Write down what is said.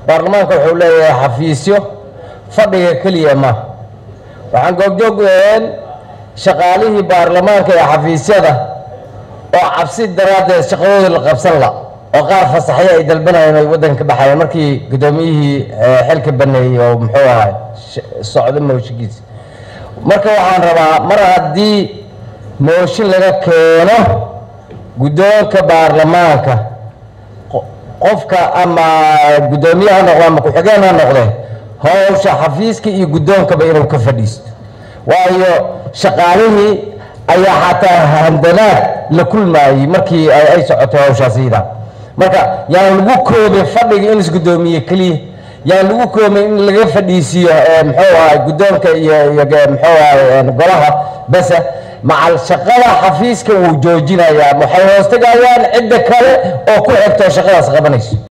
baarlamaanka wuxuu leeyahay xafiisyo fadhiga keliya ma waxaan goobjoog weheen shaqaalihii baarlamaanka ee xafiisyada oo cabsi daraaddeed shaqadooda la qabsan la oo qaar fasaxyo ay dalbanayeen ay waddanka ka baxayeen markii guddoomiyihii xilka baneeyey oo muxuu ahay socdo mooshinkiisa marka waxaan rabaa mar haddii mooshin laga keeno guddoonka baarlamaanka qofka ama guddoomiye ha noqdo ama ku-xigeen ha noqde howsha xafiiska iyo guddoonkaba inuu ka fadhiisto waayo shaqaalihii ayaa xataa handanaad la kulmaayey markii ay socoto hawshaasida marka yaan lagu koobin fadhiga in isguddoomiye keliya yaan lagu koobin in laga fadhiisiiyo muxuu ahay guddoonka iyo iyo muxuu ahay golaha bese macal shaqada xafiiska wuu joojinayaa waxay hoostagayaan cidda kale oo ku xigto shaqadaas qabanayso